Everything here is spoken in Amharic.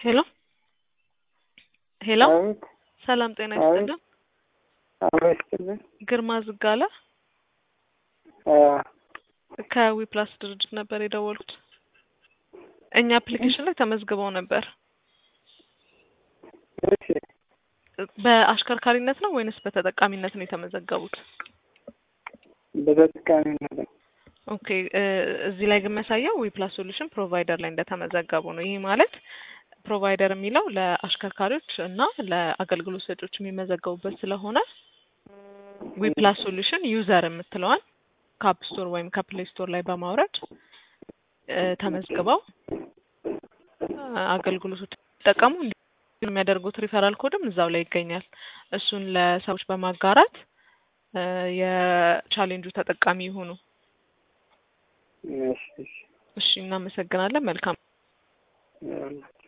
ሄሎ ሄሎ አቤት ሰላም ጤና አቤት። ይስጥልን። አብሮ ይስጥልን። ግርማ ዝጋለ አ፣ ከዊፕላስ ድርጅት ነበር የደወልኩት። እኛ አፕሊኬሽን ላይ ተመዝግበው ነበር። እሺ በአሽከርካሪነት ነው ወይንስ በተጠቃሚነት ነው የተመዘገቡት? በተጠቃሚነት ነው። ኦኬ እ እዚህ ላይ ግን የሚያሳየው ዊፕላስ ሶሉሽን ፕሮቫይደር ላይ እንደተመዘገቡ ነው። ይህ ማለት ፕሮቫይደር የሚለው ለአሽከርካሪዎች እና ለአገልግሎት ሰጪዎች የሚመዘገቡበት ስለሆነ ዊፕላስ ሶሉሽን ዩዘር የምትለዋን ከአፕ ስቶር ወይም ከፕሌይ ስቶር ላይ በማውረድ እ ተመዝግበው እ አገልግሎቶች ሲጠቀሙ እንዲሁም የሚያደርጉት ሪፈራል ኮድም እዛው ላይ ይገኛል። እሱን ለሰዎች በማጋራት እ የቻሌንጁ ተጠቃሚ ይሁኑ። እሺ እሺ እሺ፣ እናመሰግናለን። መልካም ይኸውልህ።